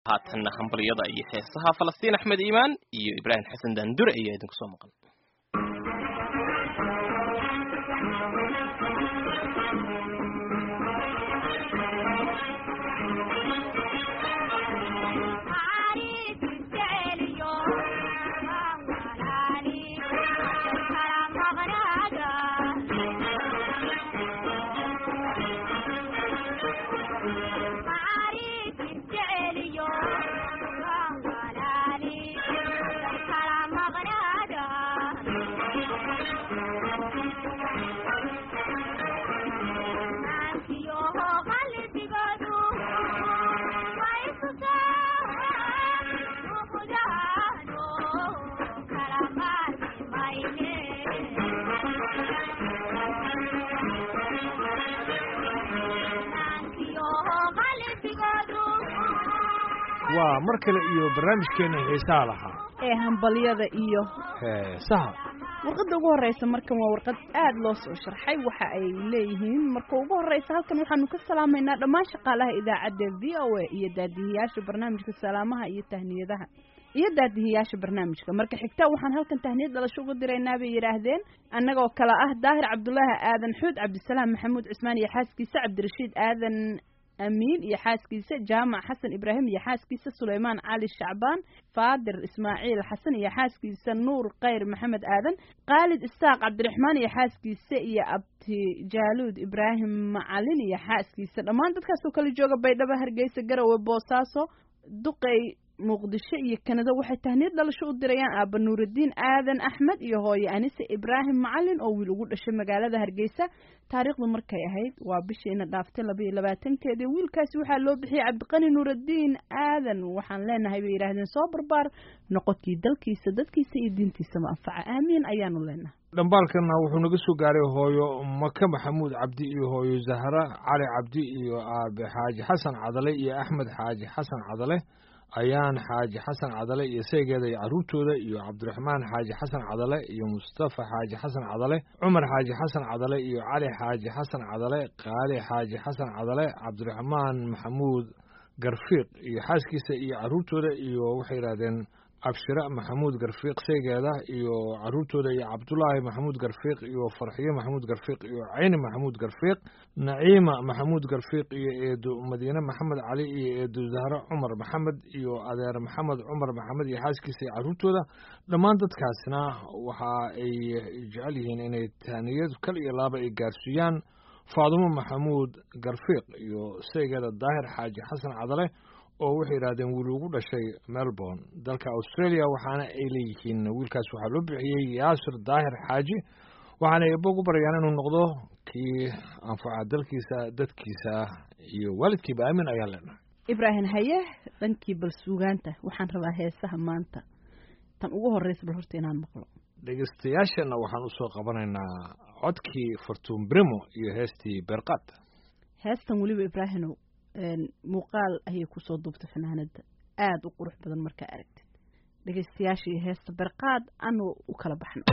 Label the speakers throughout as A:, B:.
A: haatanna hambalyada iyo heesaha falastiin axmed iimaan iyo ibraahim xasan daandure ayaa idinku soo maqan
B: waa mar kale iyo barnaamijkeena xiisaha lahaa
C: ee hambalyada iyo
B: heesaha
C: warqadda ugu horreysa markan waa warqad aad loo soo sharxay waxa ay leeyihiin marka ugu horreysa halkan waxaanu ka salaamaynaa dhammaan shaqaalaha idaacadda v o a iyo daadihiyaasha barnaamijka salaamaha iyo tahniyadaha iyo daadihiyaasha barnaamijka marka xigta waxaan halkan tahniyad dhalasho uga diraynaa bay yidhaahdeen annagoo kale ah daahir cabdulaahi aadan xuud cabdisalaam maxamuud cismaan iyo xaaskiisa cabdirashiid aadan amiin iyo xaaskiisa jaamac xasan ibraahim iyo xaaskiisa suleymaan cali shacbaan faadir ismaaciil xasan iyo xaaskiisa nuur khayr maxamed aadan khaalid isaaq cabdiraxmaan iyo xaaskiisa iyo abti jaaluud ibraahim macalin iyo xaaskiisa dhammaan dadkaasoo kala jooga baydhabo hargeysa garowe boosaaso duqey muqdisho iyo kanada waxay tahniyad dhalasho u dirayaan aaba nuurudiin aadan axmed iyo hooye anise ibraahim macalin oo wiil ugu dhashay magaalada hargeysa taariikhdu markay ahayd waa bishiina dhaaftay laba iyo labaatankeedii wiilkaasi waxaa loo bixiyey cabdiqani nuurudiin aadan waxaan leenahay bay yidhaahdeen soo barbaar noqodkii dalkiisa dadkiisa iyo diintiisaba anfaca aamiin ayaanu leenahay
B: dhambaalkana wuxuu naga soo gaaray hooyo maka maxamuud cabdi iyo hooyo zahra cali cabdi iyo aabe xaaji xasan cadale iyo axmed xaaji xasan cadale ayaan xaaji xasan cadale iyo seegeeda iyo carruurtooda iyo cabdiraxmaan xaaji xasan cadale iyo mustafa xaaji xasan cadale cumar xaaji xasan cadale iyo cali xaaji xasan cadale qaali xaaji xasan cadale cabdiraxmaan maxamuud garfiiq iyo xaaskiisa iyo carruurtooda iyo waxay yidhahdeen abshira maxamuud garfiiq seegeeda iyo carruurtooda iyo cabdulaahi maxamuud garfiiq iyo farxiyo maxamuud garfiiq iyo cayni maxamuud garfiiq naciima maxamuud garfiiq iyo eedo madiine maxamed cali iyo eedo zahro cumar maxamed iyo adeer maxamed cumar maxamed iyo xaaskiisa iyo carruurtooda dhammaan dadkaasna waxa ay jecel yihiin inay taaniyad kal iyo laaba ay gaarsiiyaan faadumo maxamuud garfiiq iyo seegeeda daahir xaaji xasan cadale oo waxay yidhahdeen wiil ugu dhashay melbourne dalka australia waxaana ay leeyihiin wiilkaas waxaa loo bixiyey yaasir daahir xaaji waxaana eebbo ugu baryaan inuu noqdo kii anfaca dalkiisa dadkiisa iyo waalidkiiba aamin ayaa leenahay
C: ibraahim haye dhankii bal suugaanta waxaan rabaa heesaha maanta tan ugu horreysa bal horta inaan maqlo
B: dhegeystayaashana waxaan usoo qabanaynaa codkii fartuun brimo iyo heestii berqad
C: heestan weliba ibraahimow muuqaal ayay kusoo duubtay fanaanada aada u qurux badan markaa aragtid dhegaystayaasha iyo heesta berqaad anu u kala baxno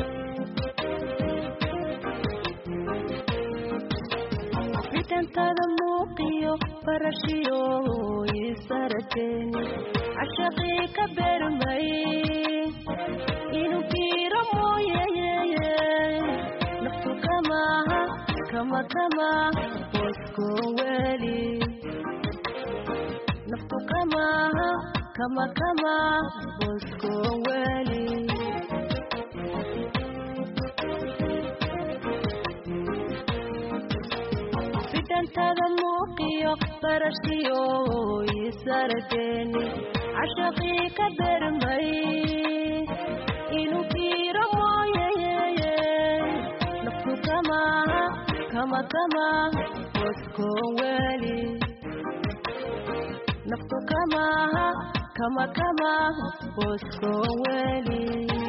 D: fitantada muuqiyo barashiyo isarateeni cashaqii ka beermay inuu kiiro mooyeye naftu kamaha kama kama bosko weli naftu kamaha kama kama bosko weli fitantada muuqiyo barashiyo isarateeni cashaqii ka bermay inuu kiiro mooyeye naftu kamaha kama kama bosko weli naftu kamaha kama kama bosko weli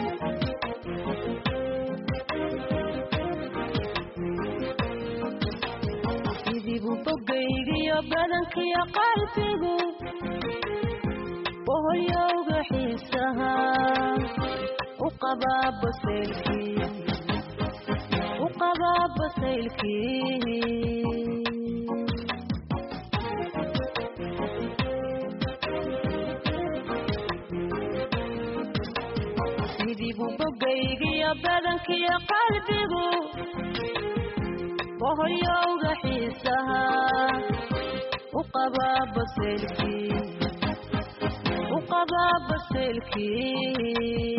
D: sidiibu bogaygiyo badankiyo qalbigu boholyowga xiisaha u qabaa basaylkii u qabaa basaylkii bogaygiyo badankiyo qalbigu boholyowga xiisaha u qabaa baseylkii u qabaa baseylkii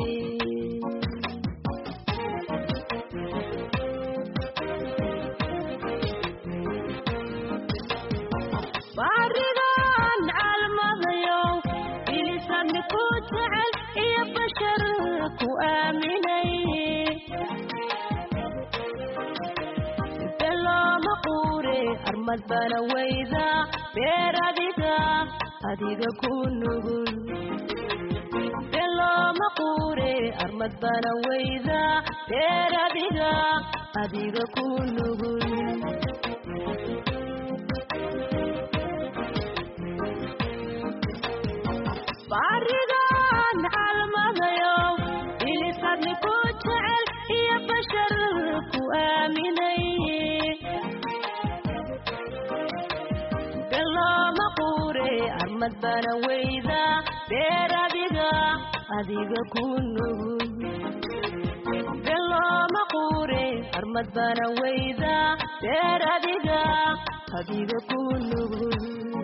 D: baarigan calmadayow bilisadni ku jecel iyo bashar ku aaminay belooma quure armad bana weyda beer adiga adiga ku nugul belooma quure armad bana weyda beer adiga adiga ku nugul baarigan calmadayow bilisadni ku jecel iyo bashar ku aaminay belooma quure armad bana weyda beer adiga adiga ku nugul belooma quure armad bana weyda beer adiga adiga ku nugul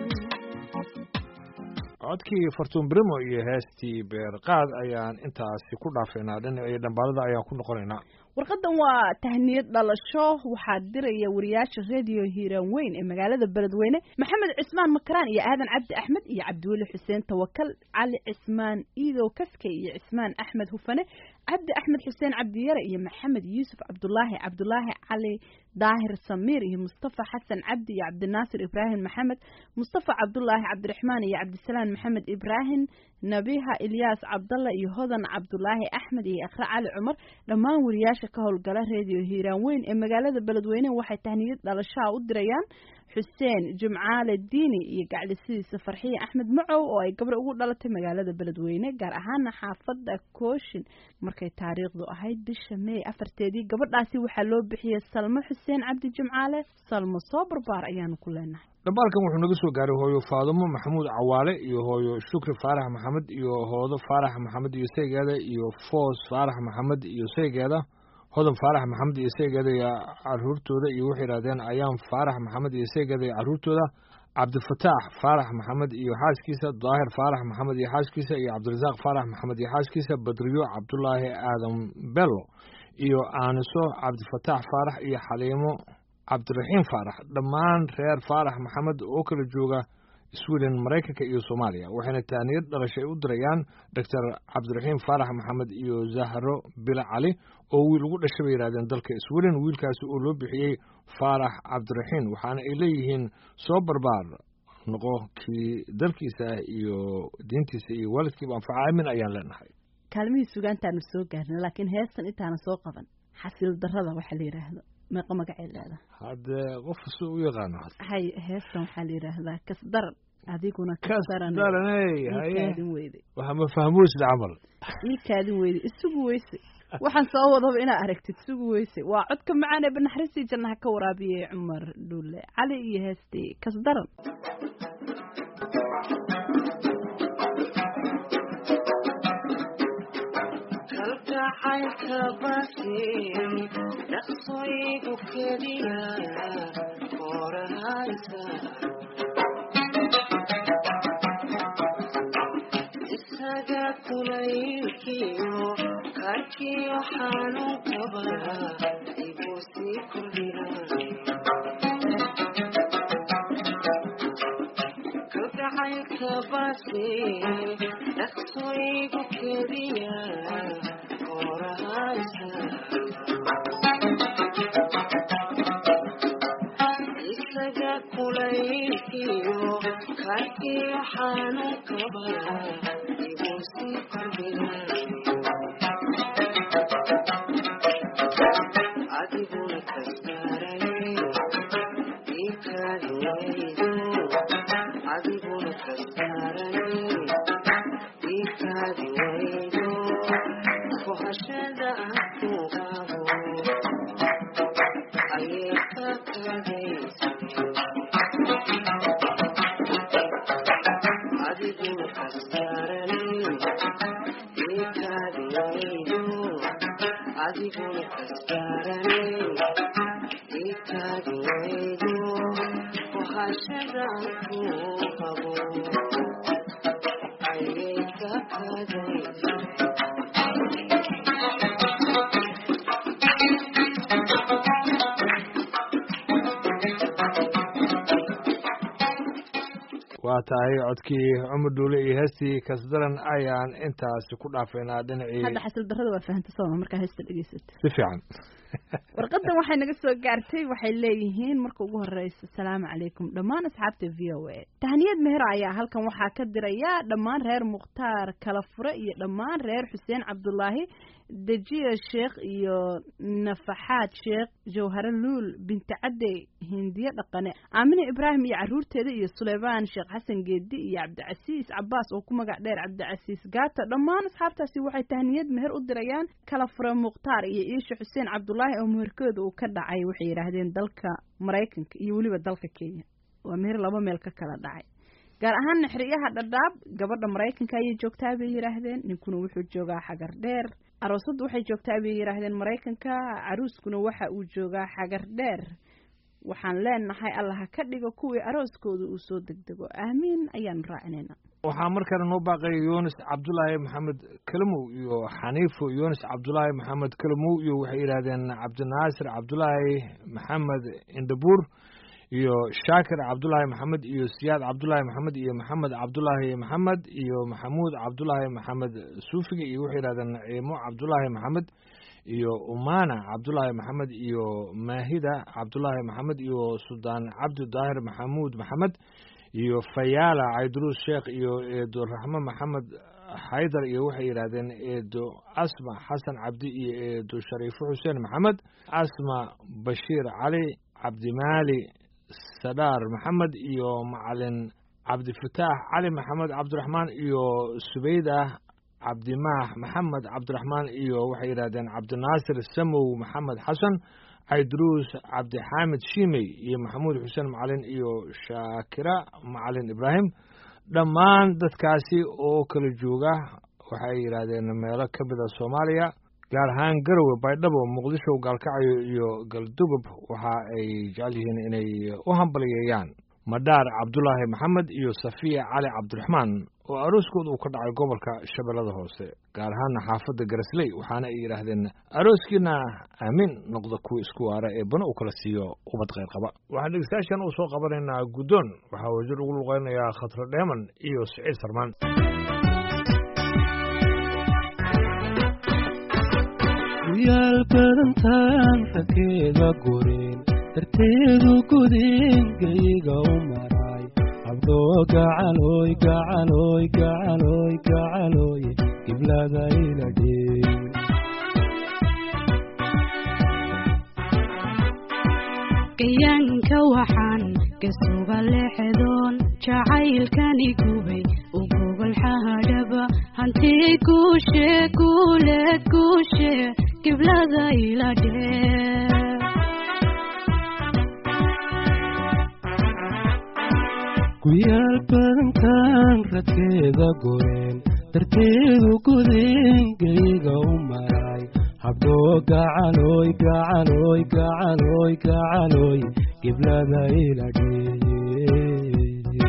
B: codkii fartuun brimo iyo heestii beerqaad ayaan intaasi ku dhaafaynaa dhinacii dhambaalada ayaan ku noqonaynaa
C: warqadan waa tahniyad dhalasho waxaa diraya wariyaasha radio hiiraan weyn ee magaalada beledweyne maxamed cismaan makaraan iyo aadan cabdi axmed iyo cabdiweli xuseen tawakal cali cismaan iidow kaskey iyo cismaan axmed hufane cabdi axmed xuseen cabdiyare iyo maxamed yuusuf cabdulaahi cabdulaahi cali daahir samiir iyo mustafa xasan cabdi iyo cabdinaasir ibraahim maxamed mustafa cabdulaahi cabdiraxmaan iyo cabdisalaan maxamed ibraahim nabiha ilyaas cabdalla iyo hodan cabdulaahi axmed iyo ikhre cali cumar dhammaan wariyaasha ka howlgala redio hiiraan weyn ee magaalada beledweyne waxay tahniyad dhalashaha u dirayaan xuseen jimcaale diini iyo gaclisidiisa farxiye axmed macow oo ay gabdho ugu dhalatay magaalada beledweyne gaar ahaana xaafadda kooshin markay taariikhdu ahayd bisha meey afarteedii gabadhaasi waxaa loo bixiyey salmo xuseen cabdi jimcaale salmo soo barbaar ayaanu ku leenahay
B: dhambaalkan wuxuu naga soo gaaray hooyo faadumo maxamuud cawaale iyo hooyo shukri faarax maxamed iyo hoodo faarax maxamed iyo saygeeda iyo foos faarax maxamed iyo saygeeda hodan faarax maxamed iyo saygeeda iyo caruurtooda iyo waxay yidhahdeen ayaan faarax maxamed iyo saygeeda iyo caruurtooda cabdifataax faarax maxamed iyo xaaskiisa daahir faarax maxamed iyo xaaskiisa iyo cabdirasaaq faarax maxamed iyo xaaskiisa badriyo cabdulaahi aadan bello iyo aaniso cabdifataax faarax iyo xaliimo cabdiraxiim faarax dhammaan reer faarax maxamed oo kala jooga sweden maraykanka iyo soomaaliya waxayna taaniyad dhalashay u dirayaan doctor cabdiraxiim faarax maxamed iyo zahro bila cali oo wiil ugu dhashay bay yidhahdeen dalka sweden wiilkaasi oo loo bixiyey faarax cabdiraxiim waxaana ay leeyihiin soo barbaar noqo kii dalkiisa iyo diintiisa iyo waalidkiiba anfaca aamin ayaan leenahay
C: kaalmihii sugaantaanu soo gaarnay laakiin heestan intaana soo qaban xasiil darrada waxaa la yidhaahdo meeqa magacay leedahay
B: haddee qof si u yaqaano
C: hay heestan waxaa la yidhaahdaa kasdaran adiguna
B: kasdaraney
C: ii
B: haye
C: kaadin weyday
B: waxa ma fahmuusda camal
C: ii kaadin weyday isugu weyse waxaan soo wadaba inaad aragtid isugu weyse waa codka macaan ee banaxariistii jannaha ka waraabiyey cumar dhuule cali iyo heestii kasdaran
E: kalgacaylka basin dhaqsoygu keliya korahaysa isaga kulaylkiyo karkiyo xanuunkaba igu sii kordhina kalgacaylka basin dhaqsoygu keliya korahaysa isaga kulaylkiyo karkiyo xanuunkaba igu sii kordhina adiguna kasbaray ikaadi waydo adiguna kasbaray ikaadi waydo kuhashada aku qabo ayay ka kadaysa adiguna kasbaray ikaadi waydo adiguna kasgaarane itaadi waydo wahashadaan kuu qabo ayay ka kadaysa
B: waa tahay codkii cumar dhuule iyo heestii kasdaran ayaan intaasi ku dhaafaynaa dhinacii
C: hadda xasil darrada waa fahanta sooma markaa heesta dhegeysata
B: si fiican
C: warqadan waxay naga soo gaartay waxay leeyihiin marka ugu horeysa asalaamu calaykum dhammaan asxaabta v o a tahniyad meher ayaa halkan waxaa ka diraya dhammaan reer mukhtaar kala fure iyo dhammaan reer xuseen cabdulaahi dejiya sheekh iyo nafaxaad sheekh jawhare luul binti cadde hindiye dhaqane aamine ibraahim iyo caruurteeda iyo suleymaan sheekh xasan geedi iyo cabdicasiis cabaas oo ku magac dheer cabdicasiis gaata dhammaan asxaabtaasi waxay tahniyad meher u dirayaan kala fure mukhtaar iyo iisha xuseen cabdulaahi oo meherkooda uu ka dhacay waxay yidhaahdeen dalka maraykanka iyo weliba dalka kenya waa meher laba meel ka kala dhacay gaar ahaan naxriyaha dhadhaab gabadha maraykanka ayay joogtaa bay yidhaahdeen ninkuna wuxuu joogaa xagar dheer aroosaddu waxay joogtaa bay yidhaahdeen maraykanka caruuskuna waxa uu joogaa xagar dheer waxaan leenahay allaha ka dhigo kuwii arooskooda uu soo degdego aamiin ayaanu raacinayna
B: waxaa markana noo baaqaya yunis cabdulaahi maxamed kalamow iyo xaniifo yunis cabdulaahi maxamed kalamow iyo waxay yidhaahdeen cabdinaasir cabdulaahi maxamed indhabuur iyo shaakir cabdulaahi maxamed iyo siyaad cabdulaahi maxamed iyo maxamed cabdulaahi maxamed iyo maxamuud cabdulaahi maxamed suufiga iyo waxay yidhahdeen naciimo cabdulaahi maxamed iyo umana cabdulaahi maxamed iyo maahida cabdulaahi maxamed iyo suldaan cabdi daahir maxamuud maxamed iyo fayaala cayduruus sheekh iyo eedo raxmo maxamed xaydar iyo waxay yidhaahdeen eedo asma xasan cabdi iyo eedo shariifo xuseen maxamed asma bashiir cali cabdimaali sadhaar maxamed iyo macalin cabdifataax cali maxamed cabdiraxmaan iyo subayda cabdimaax maxamed cabdiraxmaan iyo waxay yidhahdeen cabdinaasir samow maxamed xasan cayduruus cabdixaamid shiimey iyo maxamuud xuseen macalin iyo shaakira macalin ibraahim dhammaan dadkaasi oo kala jooga waxay yidhaahdeen meelo ka mida soomaaliya gaar ahaan garowe baydhabo muqdisho gaalkacyo iyo galdugob waxa ay jecel yihiin inay u hambaliyeeyaan madhaar cabdulaahi maxamed iyo safiya cali cabdiraxmaan oo arooskooda uu ka dhacay gobolka shabeellada hoose gaar ahaana xaafadda garasley waxaana ay yidhaahdeen arooskiina aamin noqda kuwa isku waara ee bana uu kala siiyo ubad kheyr qaba waxaan dhegeystayaashan uu soo qabanaynaa guddoon waxaa wasiir ugu luqeynayaa khatra dheeman iyo siciid sarmaan
F: yaal badantaan rakeeda gurin darteedu gudin gayiga u maray abdoo gacaloy gacaloy gacaloy gacaloy giblada ila dheen
G: gayaanka waxaan kasuga leexdoon jacaylkani gubay u gogol xahadhaba hantii guushe guuleed guushe giblada ila dhee
F: guyaal badantaan radkeeda goreen darteedu gudin gayiga u maray habdoo gacaloy gacaloy gacaloy gacaloy giblada ila dheeye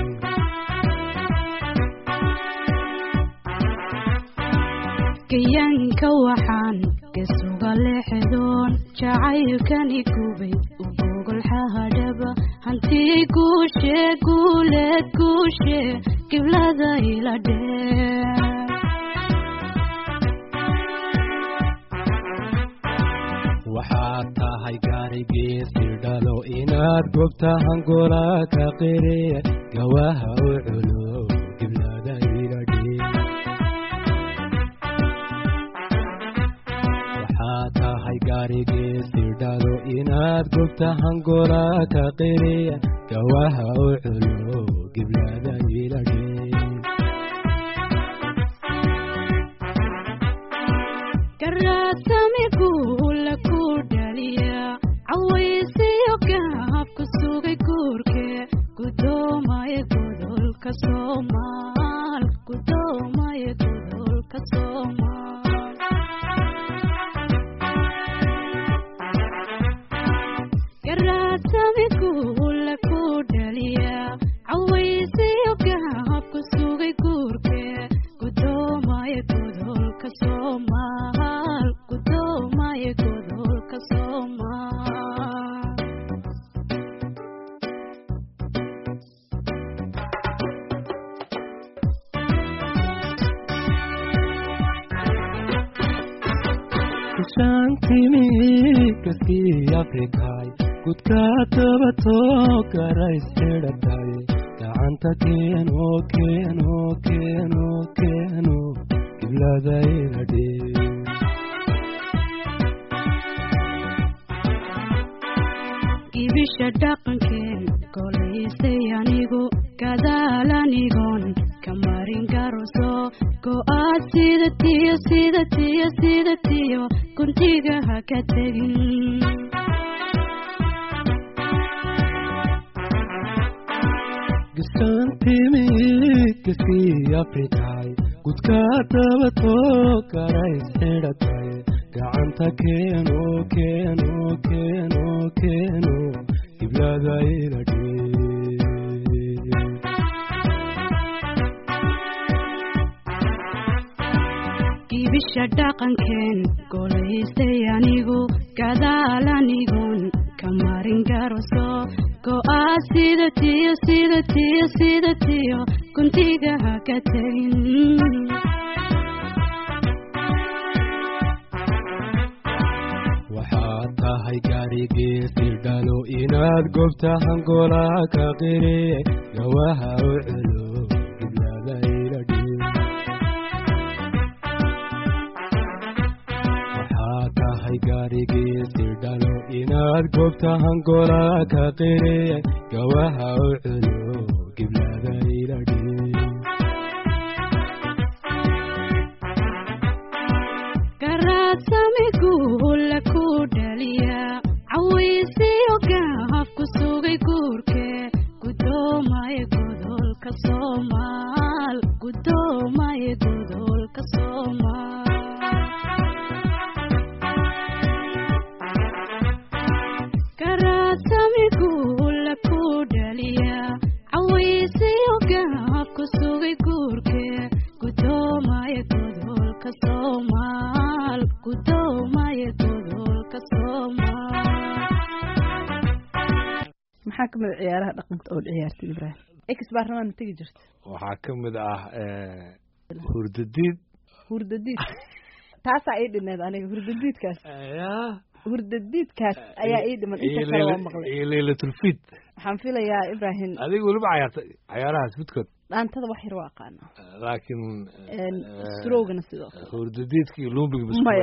G: gayaanka waxaan kasuga leexdoon jacaylkani gubay u gogol xahadhaba hantii guushe guuleed guushe giblada ila dhee
F: waxaad tahay gaarigiisi dhalo inaad gobta hangola ka qire gawaha u culo giblada ila dhee waxaad tahay gaarigiisi dhalo inaad gobta hangola ka qire gawaha u culo giblada ila dhee
G: garaadamigu la ku dhaliya cawaysiyo gaab ku sugay guurke gudoomaya godolka soomaal gudoomaya godolka soomaal
F: gashaantimi kaskii afrikaay gudka tabato garais xidhatay gacanta keeno keeno keeno keeno qibladayda dhee
G: ibisha dhaqankeen kolaysay anigu gadaal anigoon kamarin garoso go-aad sida tiyo sida tiyo sida tiyo guntiga ha ka tegin
F: gashaantimi kaskii afrikaay gudka tabato garais xidhatay gacanta keeno keeno keeno keeno qibladayda dhee
G: ibisha dhaqankeen golaysay anigu gadaal anigoon kamarin garoso go-aad sida tiyo sida tiyo sida tiyo guntiga ha ka tegin
F: waxaad tahay gaarigiisii dhalo inaad gobta hangola ka qiri gawaha u celo qibladayda dhee waxaad tahay gaarigiisii dhalo inaad gobta hangola ka qiri gawaha u celo qibladayda dhee
G: garaadsamigu la ku dhaliya cawaysiyo gaaf ku sugay guurke gudoomaye godolka soomaal gudoomaye godolka soomaal garaadsamigu la ku dhaliya cawaysiyo gaaf ku sugay guurke gudoomaye godolka soomaal gudoomaye godolka soomaal
C: maxaa kamid a ciyaaraha dhaqanka oo ciyaartay ibraahim ex baarlamaan ma tegi jirta
B: waxaa ka mid ah hurdadiid
C: hurdadiid taasaa ii dhineed aniga hurdadiidkaas
B: ya
C: hurdadiidkaas ayaa ii dhiman inta kale waa maqlay
B: iyo leylatulfid
C: waxaan filayaa ibraahim
B: adiga weliba cayaartay cayaarahaas midkood
C: dhaantada wax yar waa aqaana
B: laakiin
C: strogana sidoo kale
B: hurdadiidka iyo lumbiga
C: maya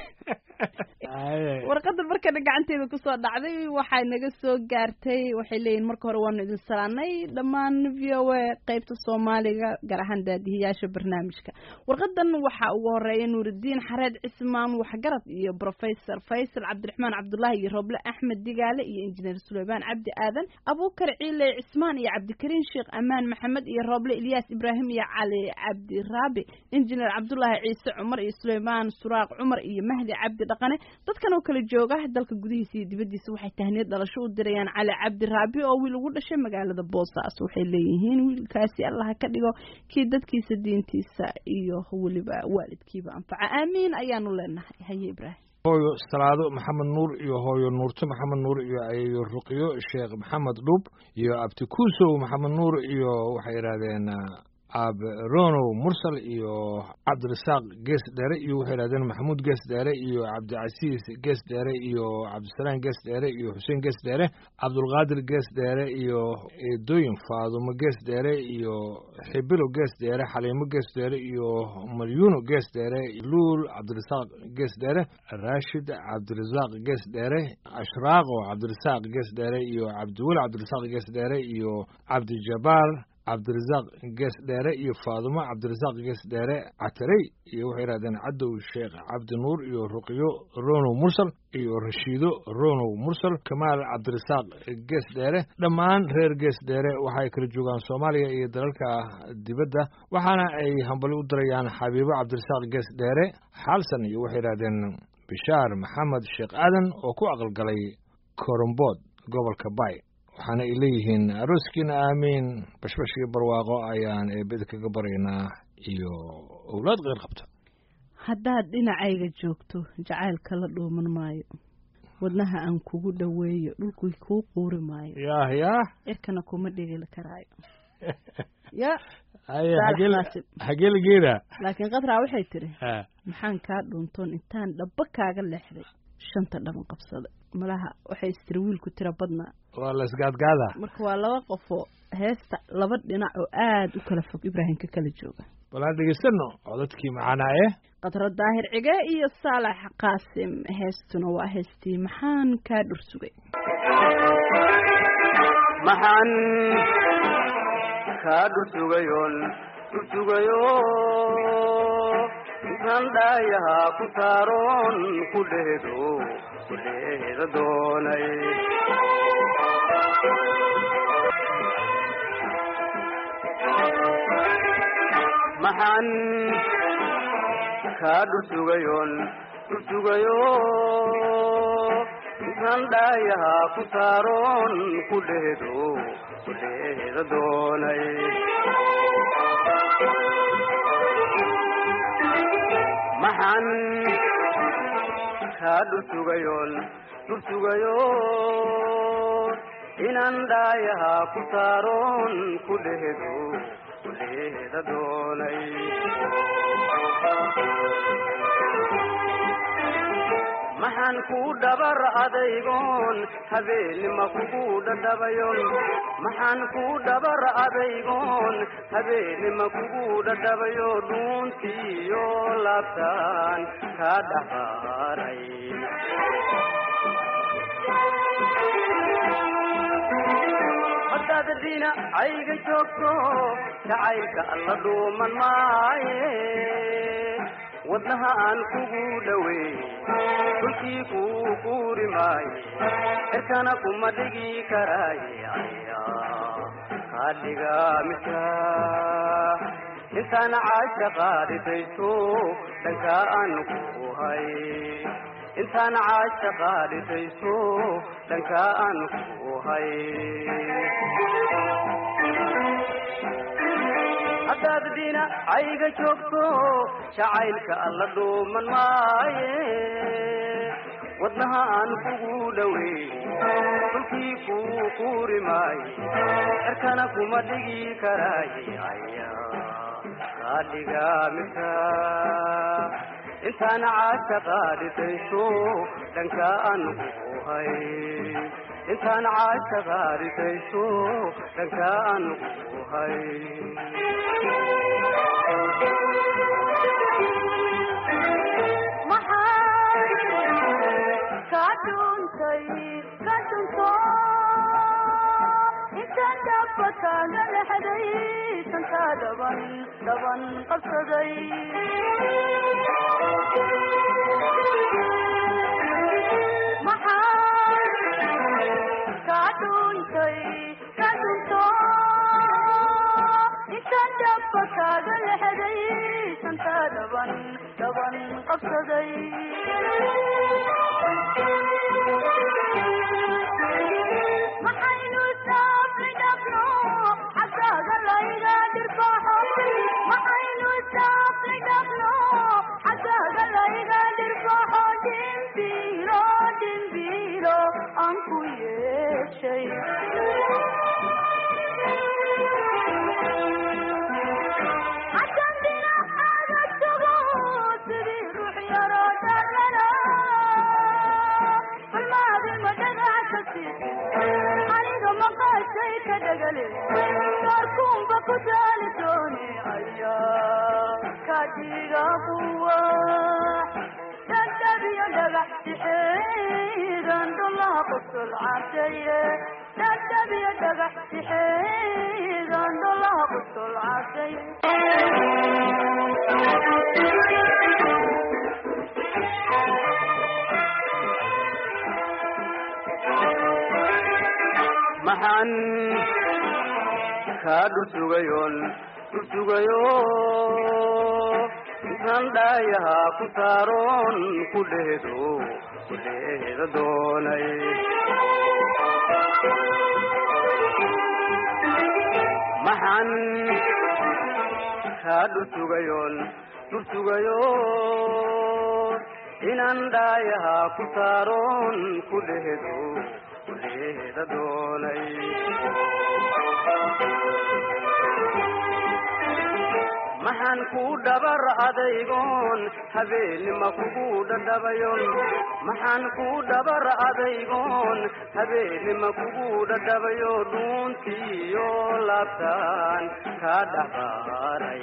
B: biskuuladii
C: warqadda markana gacanteeda kusoo dhacday waxay naga soo gaartay waxay leeyihin marka hore waanu idin salaanay dhammaan v o a qeybta soomaaliga gaar ahaan daadihiyaasha barnaamijka warqadan waxaa ugu horeeya nuuridiin xareed cismaan waxgarad iyo professor faysal cabdiraxmaan cabdullaahi iyo roble axmed digaale iyo injineer suleymaan cabdi aadan abuukar ciile cismaan iyo cabdikariin sheekh amaan maxamed iyo roble ilyaas ibraahim iyo cali cabdiraabi injineer cabdullaahi ciise cumar iyo suleymaan suraaq cumar iyo mahdi cabdi dhaqane dadkan oo kala jooga dalka gudihiisa iyo dibaddiisa waxay tahniyad dhalasho u dirayaan cali cabdiraabi oo wiil ugu dhashay magaalada boosaaas waxay leeyihiin wiilkaasi allaha ka dhigo kii dadkiisa diintiisa iyo weliba waalidkiiba anfaca aamiin ayaanu leenahay haye ibraahim
B: hooyo salaado maxamed nuur iyo hooyo nuurto maxamed nuur iyo ayeeyo ruqyo sheekh maxamed dhub iyo abtikuusow maxamed nuur iyo waxay yidhahdeen aabe ronow mursal iyo cabdirasaaq gees dheere iyo waxay yidhahdeen maxamuud gees dheere iyo cabdicasiis gees dheere iyo cabdisalaam gees dheere iyo xuseen gees dheere cabdulqaadir gees dheere iyo eedooyin faadumo gees dheere iyo xibilo gees dheere xaliimo gees dheere iyo malyuuno gees dheere luul cabdirasaaq gees dheere raashid cabdirasaaq gees dheere ashraaqo cabdirasaaq gees dheere iyo cabdiweli cabdirasaaq gees dheere iyo cabdijabaar cabdirasaaq gees dheere iyo faadumo cabdirasaaq gees dheere catarey iyo waxay yidhahdeen cadow sheekh cabdi nuur iyo ruqyo ronow mursal iyo rashiido ronow mursal kamaal cabdirasaaq gees dheere dhammaan reer gees dheere waxay kala joogaan soomaaliya iyo dalalka dibadda waxaana ay hambali u dirayaan xabiibo cabdirasaaq gees dheere xaalsan iyo waxay yidhahdeen bishaar maxamed sheekh aadan oo ku aqalgalay korombood gobolka bay waxaana ay leeyihiin arooskiina aamiin bashbash iyo barwaaqo ayaan eebeda kaga baryaynaa iyo owlaad keyr qabta
C: haddaad dhinacayga joogto jacaylka la dhuuman maayo wadnaha aan kugu dhoweeyo dhulkii kuu quuri maayo
B: yaah yaah
C: cirkana kuma dhigili karaayo ya
B: haye
C: Saalax
B: hageel
C: naasib.
B: hageeligeeda
C: laakiin qadraa waxay tiri
B: ha
C: maxaan kaa dhuuntoon intaan dhaba kaaga leexday shanta dhaban qabsada malaha waxay istiri wiilku tira badnaa
B: waa la isgaadgaadaa
C: marka waa laba qofoo heesta laba dhinac oo aada u kala fog ibraahim ka kala jooga
B: bal aan dhegeysano codadkii macanaaye
C: qadro daahir cige iyo saalax qaasim heestuna waa heestii maxaan kaa dhursugay
H: maxaan kaa dhursugayoon dhursugayo intaan dhaayahaa ku saaroon ku dheedo ku dheeda doonay maxaan kaa dhursugayoon dhursugayo intaan dhaayahaa ku saaroon ku dheedo ku dheeda doonay maxaan kaa dhursugayoon dhursugayo inaan dhaayahaa ku saaroon ku dheedo ku dheeda doonay maxaan ku dhabar adaygoon habeenima kugu dhadhabayon maxaan ku dhabar adaygoon habeenima kugu dhadhabayo dhuuntiyo laabtaan kaa dhaxaaray haddaad dhinacayga joogto jacaylka alla dhuuman maaye wadnaha aan kugu dhoweey dhulkii kuu kuuri maaye cirkana kuma dhigi karaaye aya kaa dhiga midka intaan caasha qaadhitayso dhankaa aan ku hay intaan caasha qaadhitayso dhankaa aan ku hay haddaad dhinacayga joogto jacaylka alla dhuuman maaye wadnaha aan kugu dhoweey dhulkii kuu kuuri maaye cirkana kuma dhigi karaaye aya kaa dhiga midka intaan caasha qaadhitayso dhankaa aan ku hay intaan caasha qaadhitayso dhankaa aan ku hay maxaan kaa dhursugayoon dhursugayo intaan dhaayahaa ku saaroon ku dheedo ku dheeda doonay maxaan kaa dhursugayoon dhursugayo inaan dhaayahaa ku saaroon ku dheedo ku dheeda doonay maxaan ku dhabar adaygoon habeenima kugu dhadhabayon maxaan ku dhabar adaygoon habeenima kugu dhadhabayo dhuuntiyo laabtaan ka dhaqaaray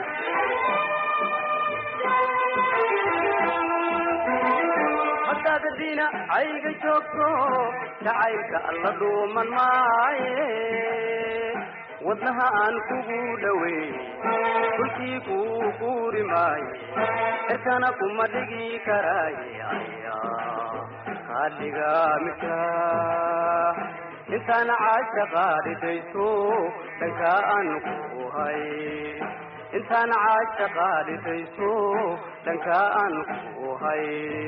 H: haddaad dhinacayga joogto jacaylka alla dhuuman maaye wadnaha aan kugu dhoweey dhulkii kuu guuri maaye cirkana kuma dhigi karaaye aya kaadhiga midka intaana caashaqa dhidayso dhankaa aan ku hay intaana caashaqa dhidayso dhankaa aan ku hay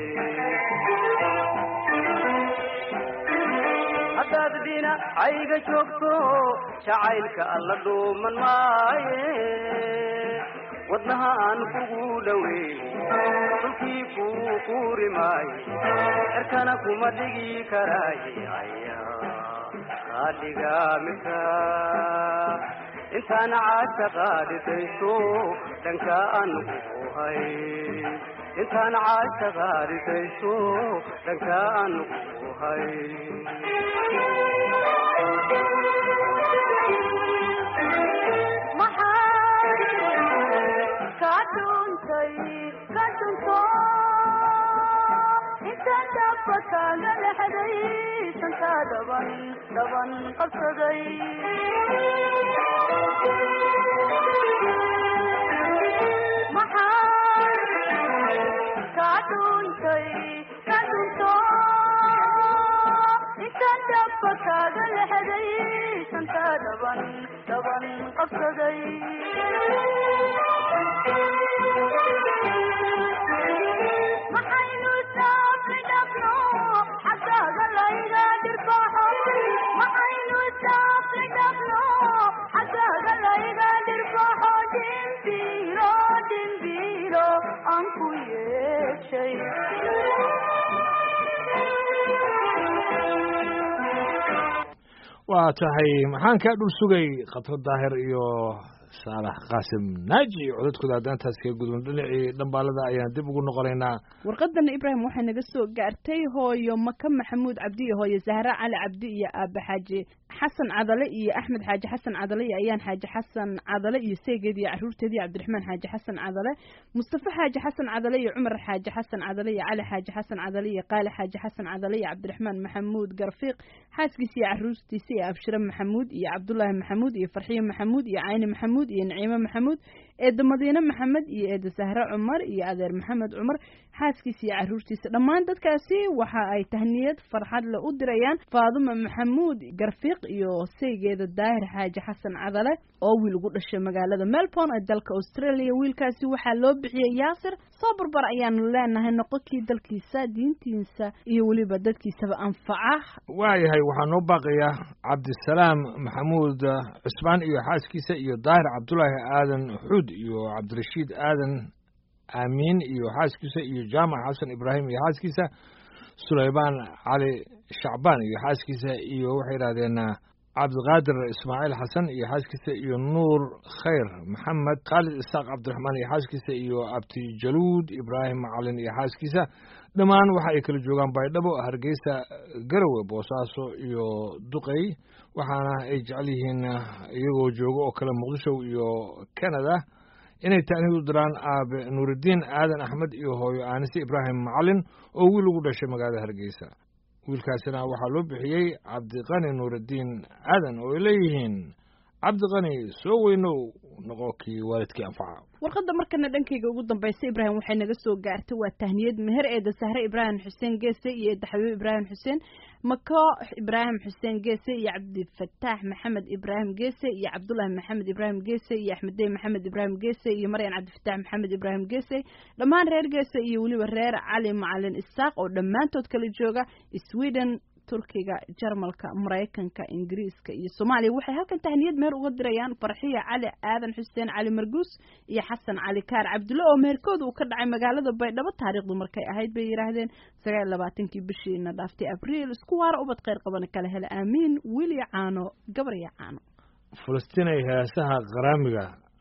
H: haddaad dhinacayga joogto jacaylka alla dhuuman maaye wadnaha aan kugu dhoweey dhulkii kuu guuri maaye cirkana kuma dhigi karaaye aya kaadhiga midka intaana caashaqa dhidayso dhankaa aan ku hay intaana caashaqa dhidayso dhankaa aan ku hay
B: waa tahay maxaan kaa dhul sugay khatro daahir iyo saalax qaasim naaji codadkooda haddaan taas kaga gudubno dhinacii dhambaalada ayaan dib ugu noqonaynaa
C: warqadana ibraahim waxay naga soo gaartay hooyo maka maxamuud cabdi iyo hooyo zahra cali cabdi iyo aaba xaaji xasan cadale iyo axmed xaaji xasan cadale iyo ayaan xaaji xasan cadale iyo seegeed iyo caruurteedii cabdiraxmaan xaaji xasan cadale mustafa xaaji xasan cadale iyo cumar xaaji xasan cadale iyo cali xaaji xasan cadale iyo qaali xaaji xasan cadale iyo cabdiraxmaan maxamuud garfiiq xaaskiisa iyo caruurtiisa iyo abshire maxamuud iyo cabdulaahi maxamuud iyo farxiyo maxamuud iyo cayni maxamuud iyo naciime maxamuud eeda madiine maxamed iyo eeda sahre cumar iyo adeer maxamed cumar xaaskiisa iyo caruurtiisa dhammaan dadkaasi waxa ay tahniyad farxad le u dirayaan faaduma maxamuud garfiiq iyo saygeeda daahir xaaji xasan cadale oo wiil ugu dhashay magaalada melbourne ee dalka australia wiilkaasi waxaa loo bixiyey yaasir soo barbar ayaanu leenahay noqonkii dalkiisa diintiisa iyo weliba dadkiisaba anfaca
B: waayahay waxaa noo baaqaya cabdisalaam maxamuud cusmaan iyo xaaskiisa iyo daahir cabdulaahi aadan xuud iyo cabdirashiid aadan aamiin iyo xaaskiisa iyo jaamac xasan ibraahim iyo xaaskiisa sulaymaan cali shacbaan iyo xaaskiisa iyo waxay yidhahdeen cabdiqaadir ismaaciil xasan iyo xaaskiisa iyo nuur khayr maxamed khaalid isaaq cabdiraxmaan iyo xaaskiisa iyo abtijaluud ibraahim macalin iyo xaaskiisa dhammaan waxa ay kala joogaan baydhabo hargeysa garowe boosaaso iyo duqey waxaana ay jecel yihiin iyagoo jooga oo kale muqdisho iyo canada inay taaniid u diraan aabe nuuridiin aadan axmed iyo hooyo aanise ibraahim macalin oo wiil ugu dhashay magaalada hargeysa wiilkaasina waxaa loo bixiyey cabdiqani nuuridiin aadan oo ay leeyihiin cabdiqani soo weynow noqo kii waalidkii anfaca
C: warqadda markana dhankayga ugu dambaysa ibraahim waxay naga soo gaartay waa tahniyad meher eeda sahre ibraahim xuseen geese iyo eeda xabiib ibraahim xuseen mako ibraahim xuseen geese iyo cabdifataax maxamed ibraahim geese iyo cabdulaahi maxamed ibraahim geese iyo axmeddey maxamed ibraahim geese iyo maryan cabdifataax maxamed ibraahim geese dhammaan reer geese iyo weliba reer cali macalin isaaq oo dhammaantood kala jooga sweden turkiga jarmalka maraykanka ingiriiska iyo soomaaliya waxay halkan tahniyad meher uga dirayaan farxiya cali aadan xuseen cali marguus iyo xasan cali kaar cabdulle oo meherkooda uu ka dhacay magaalada baydhabo taariikhdu markay ahayd bay yidhaahdeen sagaal labaatankii bishiina dhaaftay abriil isku waara ubad kheyr qabana kala hela aamiin wili caano gabarya caano
B: falastiinay heesaha qaraamiga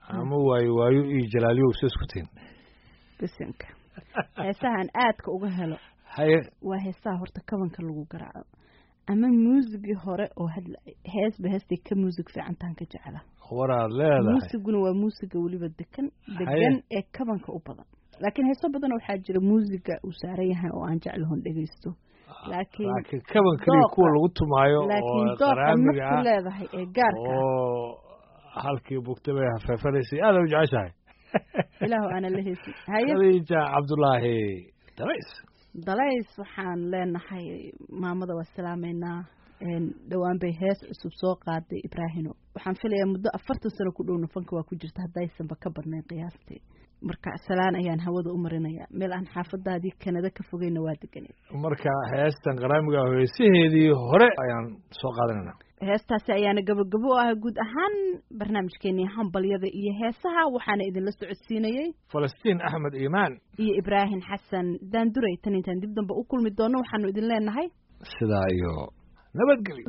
B: ama waayo waayo iyo jalaaliyo isa isku tihin
C: bisinka heesahan aadka uga helo
B: haye
C: waa heesaha horta kabanka lagu garaaco ama muusigii hore oo hadla heesba heestay ka muusig fiicantaan ka jecela
B: waraad leedahay
C: muusiguna waa muusiga weliba dekan degan ee kabanka u badan laakiin heeso badan waxaa jira muusiga uu saaran yahay oo aan jeclahon dhegeysto laakiin
B: laakiin kaban keliya
C: dooqa-
B: kuwa lagu tumaayo
C: laakiin
B: oo
C: dooqa
B: qaraamiga
C: naftu
B: ah
C: leedahay ee gaarka ah
B: oo halkii bugta bay hafeefanaysay aada u jeceshahay
C: ilaahu aana la heesin haye
B: khadiija cabdulaahi dalays
C: dalays waxaan leenahay maamada waa salaameynaa een, dhowaan bay hees cusub soo qaaday ibraahino waxaan filayaa muddo afartan sano ku dhowna fanka waa ku jirta haddaysanba ka badnayn qiyaastii marka salaan ayaan hawada u marinayaa meel aan xaafadaadii kanada ka fogeyna waa deganeed
B: marka heestan qaraamiga ah heesaheedii hore ayaan soo qaadanayna
C: heestaasi ayaana gabagabo u ah guud ahaan barnaamijkeenii hambalyada iyo heesaha waxaana idinla socodsiinayey
B: falastiin axmed iimaan
C: iyo ibraahim xasan daanduray tan intaan dib dambe u kulmi doono waxaanu idin leenahay
B: sidaa iyo nabadgelyo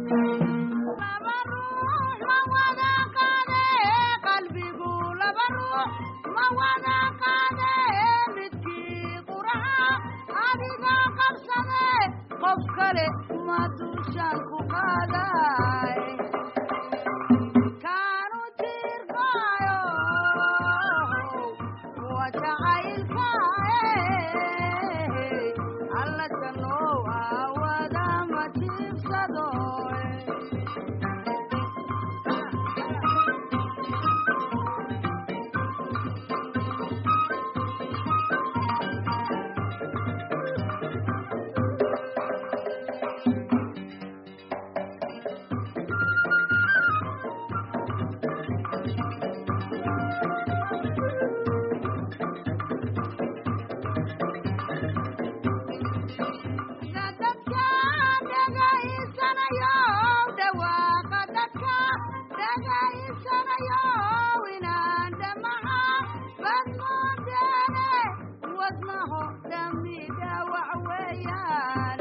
I: qof kale ma dushaan ku qaaday kaanu tiirkaayo waa jacaylkaaye alla sanow aawada ma tiibsado dadka dhagaysanayo dhawaaqa dadka dhagaysanayo inaan dhamaca badmoodeene wadnaho dhami dhawac weeyaan